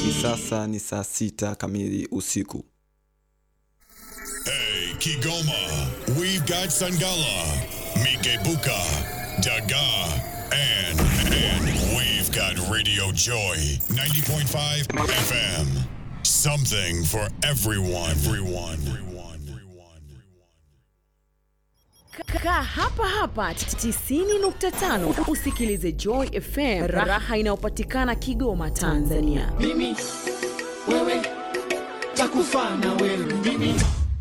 Hivi sasa ni saa sita kamili usiku. Hey, Kigoma, we've got Sangala, Mikebuka, Daga, and, and we've got Radio Joy 90.5 FM. Something for everyone. Everyone. Everyone. Everyone. Kaa hapa hapa 90.5 usikilize Joy FM, raha inayopatikana Kigoma, Tanzania. mimi wewe takufa na wewe mimi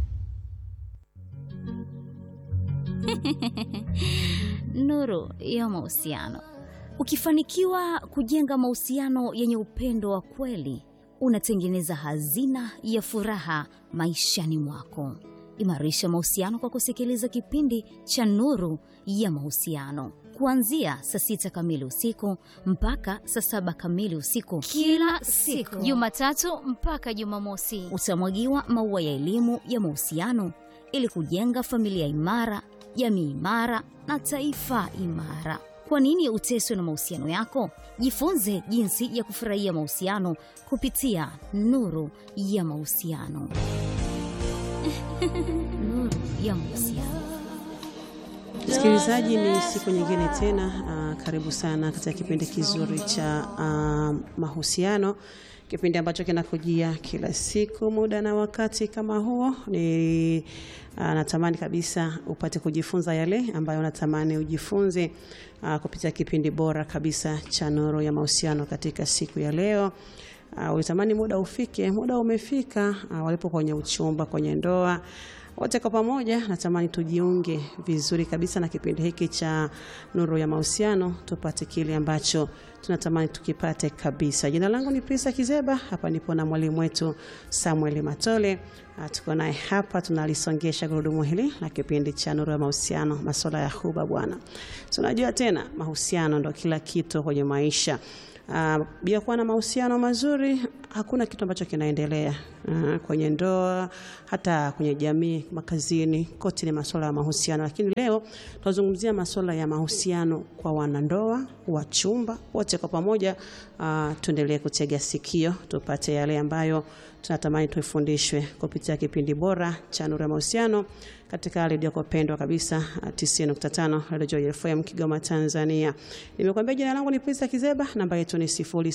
Nuru ya mahusiano. Ukifanikiwa kujenga mahusiano yenye upendo wa kweli, unatengeneza hazina ya furaha maishani mwako. Imarisha mahusiano kwa kusikiliza kipindi cha Nuru ya Mahusiano kuanzia saa sita kamili usiku mpaka saa saba kamili usiku kila siku Jumatatu mpaka Jumamosi. utamwagiwa maua ya elimu ya mahusiano ili kujenga familia imara, jamii imara na taifa imara. Kwa nini uteswe na mahusiano yako? Jifunze jinsi ya kufurahia mahusiano kupitia Nuru ya Mahusiano. Nuru ya Mahusiano. Msikilizaji, ni siku nyingine tena. Uh, karibu sana katika kipindi kizuri cha uh, mahusiano, kipindi ambacho kinakujia kila siku muda na wakati kama huo. Ni uh, natamani kabisa upate kujifunza yale ambayo natamani ujifunze uh, kupitia kipindi bora kabisa cha Nuru ya Mahusiano katika siku ya leo. Uh, ulitamani muda ufike, muda umefika. Uh, walipo kwenye uchumba, kwenye ndoa wote kwa pamoja natamani tujiunge vizuri kabisa na kipindi hiki cha Nuru ya Mahusiano, tupate kile ambacho tunatamani tukipate kabisa. Jina langu ni Prisa Kizeba, hapa nipo na mwalimu wetu Samuel Matole. Ah, Tuko naye hapa, tunalisongesha gurudumu hili la kipindi cha Nuru ya Mahusiano, masuala ya huba bwana. Tunajua tena mahusiano ndo kila kitu kwenye maisha. Uh, bila kuwa na mahusiano mazuri hakuna kitu ambacho kinaendelea uh, kwenye ndoa, hata kwenye jamii, makazini, kote ni masuala ya mahusiano. Lakini leo tunazungumzia masuala ya mahusiano kwa wanandoa, wachumba, wote kwa pamoja. Uh, tuendelee kutega sikio tupate yale ambayo tunatamani tuifundishwe kupitia kipindi bora cha Nuru ya Mahusiano katika redio yako pendwa kabisa uh, 90.5 Radio Joy FM Kigoma, Tanzania. Nimekuambia jina langu ni Prista Kizeba, namba yetu ni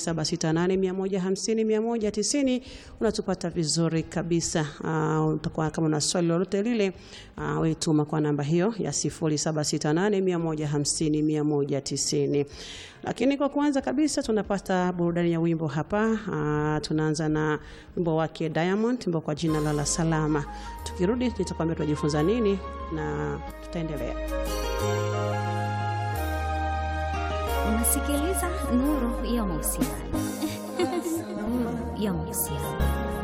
0768150190. Unatupata vizuri kabisa. Uh, utakuwa kama una swali lolote lile, uh, wewe tuma kwa namba hiyo ya 0768150190. Lakini kwa kwanza kabisa tunapata burudani ya wimbo hapa. Uh, tunaanza na wimbo wake Diamond, wimbo kwa jina la La Salama. Tukirudi nitakwambia tunajifunza nini na tutaendelea. Unasikiliza Nuru ya Mahusiano. Nuru ya Mahusiano.